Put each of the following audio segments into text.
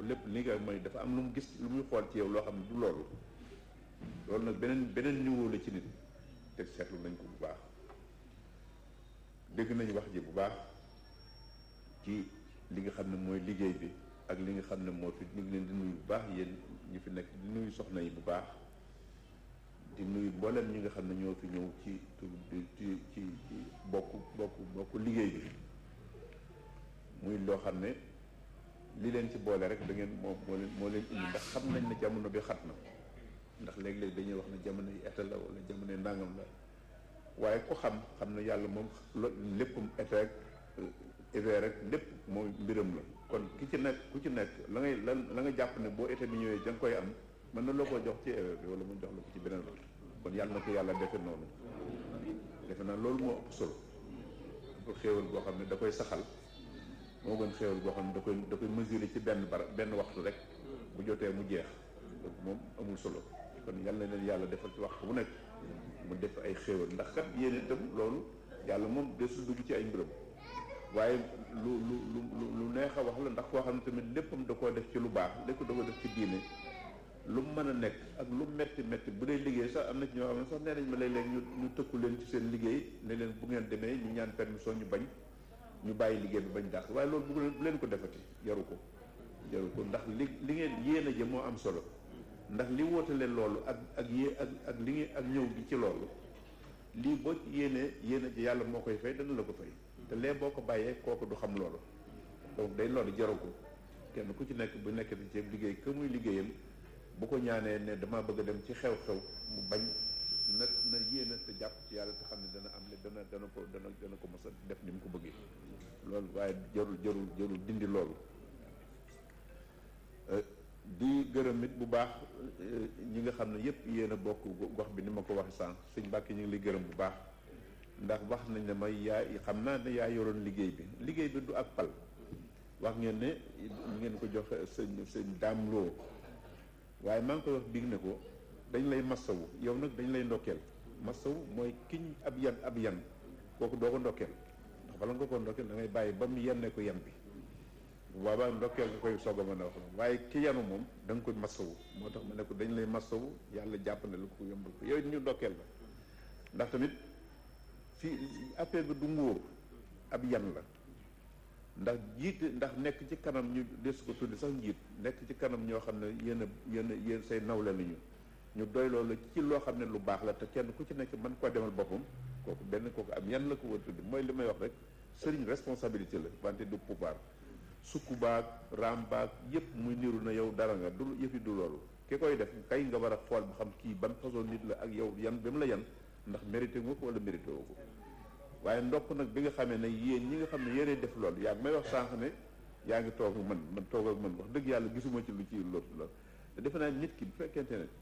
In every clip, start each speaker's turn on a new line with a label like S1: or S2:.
S1: loolu lépp li nga mooy dafa am lu mu gis lu muy xool ci yow loo xam ne du loolu loolu nag beneen beneen niveau la ci nit te seetlu nañ ko bu baax dégg nañu wax ji bu baax ci li nga xam ne mooy liggéey bi ak li nga xam ne moo fi ñu ngi leen di nuyu bu baax yéen ñi fi nekk di nuyu soxna yi bu baax di nuyu mboolem ñi nga xam ne ñoo fi ñëw ci ci ci ci bokk bokk bokk liggéey bi muy loo xam ne li leen ci boole rek da ngeen moo moo leen moo leen indi ndax xam nañ ne jamono bi xat na ndax léeg-léeg dañuy wax ne jamono yi été la wala jamono yi ndàngam la waaye ku xam xam ne yàlla moom léppam été rek hiver rek lépp mooy mbiram la kon ki ci nekk ku ci nekk la ngay la la nga jàpp ne boo été bi ñëwee da nga koy am mën na loo ko jox ci hiver bi wala mu jox la ko ci beneen la kon yàlla na ko yàlla defe noonu defe naa loolu moo ëpp solo ëpp xéewal boo xam ne da koy saxal moo gën xéewal boo xam ne da koy da koy mesurer ci benn bara benn waxtu rek bu jotee mu jeex donc moom amul solo kon yàlla na leen yàlla defal ci waxtu bu nekk mu def ay xéewal ndax kat yéen itam loolu yàlla moom desul dugg ci ay mbiram waaye lu lu lu lu neex a wax la ndax koo xam ne tamit léppam da koo def ci lu baax lépp da ko def ci diine lu mu mën a nekk ak lu metti metti bu dee liggéey sax am na ci ñoo xam ne sax nee nañ ma léeg-léeg ñu ñu tëkku leen ci seen liggéey ne leen bu ngeen demee ñu ñaan permission ñu bañ ñu bàyyi liggéey bi bañ dàq waaye loolu bu leen ko defati jaru ko jaru ko ndax li li ngeen yéen a jë moo am solo ndax li wóotale loolu ak ak yé ak ak li ngeen ak ñëw gi ci loolu lii boo ci yéenee yéen a ji yàlla moo koy fay dana la ko fay te lee boo ko bàyyee kooku du xam loolu donc day loolu jaru ko kenn ku ci nekk bu nekkee ci liggéey que muy liggéeyal bu ko ñaanee ne dama bëgg a dem ci xew-xew mu bañ na na yéena te jàpp ci yàlla te xam ne dana am ne dana dana ko dana dana ko mos a def ni mu ko bëggee loolu waaye jarul jarul jarul dindi loolu di gërëm it bu baax ñi nga xam ne yépp yéen a bokk gox bi ni ma ko waxee sànq sëñ Mbàkke ñu ngi lay gërëm bu baax ndax wax nañ ne may yaa xam naa ne yaa yoroon liggéey bi liggéey bi du ak pal wax ngeen ne ngeen ko joxe sëñ sëñ daam loo waaye maa ngi koy wax biig ne ko dañ lay massawu yow nag dañ lay ndokkeel massawu mooy kiñ ab yan ab yan kooku doo ko ndokkeel ndax bala nga ko ndokkeel da ngay bàyyi ba mu yenne ko yan bi bu boobaa ndokkeel nga koy soog a mën a wax waaye ki yanu moom da nga koy massawu moo tax ma ne ko dañ lay massawu yàlla jàpp ne lu ko yombal ko yow it ñu ndokkeel la ndax tamit fii affaire bi du nguur ab yan la ndax jiite ndax nekk ci kanam ñu des ko tuddi sax njiit nekk ci kanam ñoo xam ne yéen a yéen a yéen say nawle nañu ñu doy loolu ci loo xam ne lu baax la te kenn ku ci nekk mën koo demal boppam kooku benn kooku am yan la ko war tuddi mooy li may wax rek sëriñ responsabilité la wante du pouvoir sukku baag raam baag yépp muy niru na yow dara nga du yëfi du loolu ki koy def kay nga war a xool ba xam kii ban façon nit la ak yow yan bi mu la yan ndax mérité nga ko wala mérité woo ko waaye ndopp nag bi nga xamee ne yéen ñi nga xam ne yéenay def loolu yaa ngi may wax sànq ne yaa ngi toog ak man man toog ak man wax dëgg yàlla gisuma ci lu ci loolu loolu te defe naa nit ki bu fekkente ne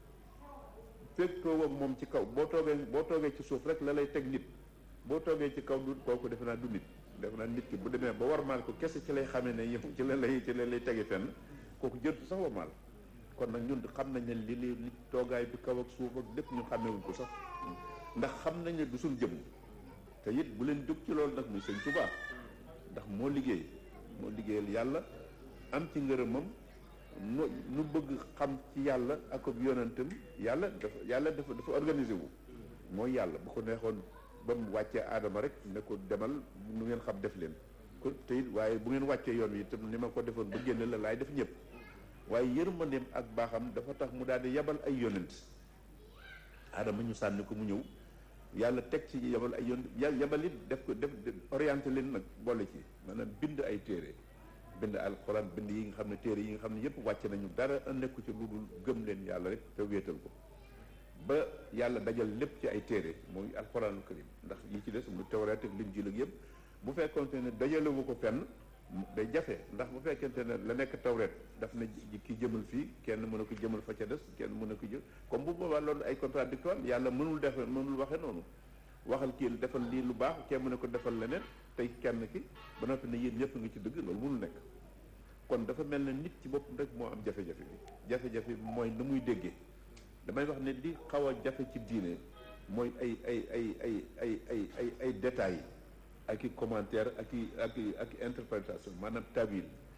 S1: fekk toog ak moom ci kaw boo toogee boo toogee ci suuf rek la lay teg nit boo toogee ci kaw du kooku defe naa du nit defe naa nit ki bu demee ba warmaal ko kese ci lay xamee ne yow ci la lay ci la lay tege fenn kooku jërtu sax warmaal kon nag ñun xam nañ ne li li li toogaay bi kaw ak suuf ak lépp ñu xamewuñ ko sax ndax xam nañ ne du suñ jëm te it bu leen jóg ci loolu nag muy sëñ Tuubaa ndax moo liggéey moo liggéeyal yàlla am ci ngërëmam nu nu bëgg xam ci yàlla ak ab yonentam yàlla dafa yàlla dafa dafa organisé wu mooy yàlla bu ko neexoon ba mu wàccee aadama rek ne ko demal nu ngeen xam def leen ko te it waaye bu ngeen wàccee yoon wi itam ni ma ko defoon ba génne la laay def ñëpp waaye yërmandeem ak baaxam dafa tax mu daal di yabal ay yonent aadama ñu sànni ko mu ñëw yàlla teg ci yabal ay yoon yabal it def ko def orienté leen nag boole ci maanaam bind ay téere bind alxuraan bind yi nga xam ne téere yi nga xam ne yëpp wàcc nañu dara nekku ci lu dul gëm leen yàlla rek te wéetal ko ba yàlla dajal lépp ci ay téere mooy alxuraanul karim ndax yi ci des mu tawreet ak linjiil ak yëpp bu fekkonte ne dajalewu ko fenn day jafe ndax bu fekkente ne la nekk tawreet daf na ki jëmal fii kenn mën a ko jëmal fa ca des kenn mën a ko jël comme bu boobaa loolu ay contradictoire yàlla mënul def mënul waxe noonu waxal kii defal lii lu baax kenn mën a ko defal leneen tey kenn ki ba noppi ne yéen ñëpp ngi ci dëgg loolu mënul nekk kon dafa mel ne nit ci boppam rek moo am jafe-jafe bi jafe-jafe bi mooy na muy déggee damay wax ne li xaw a jafe ci diine mooy ay ay ay ay ay ay ay ay détails ak i commentaire ak i ak i ak i interprétation maanaam tawil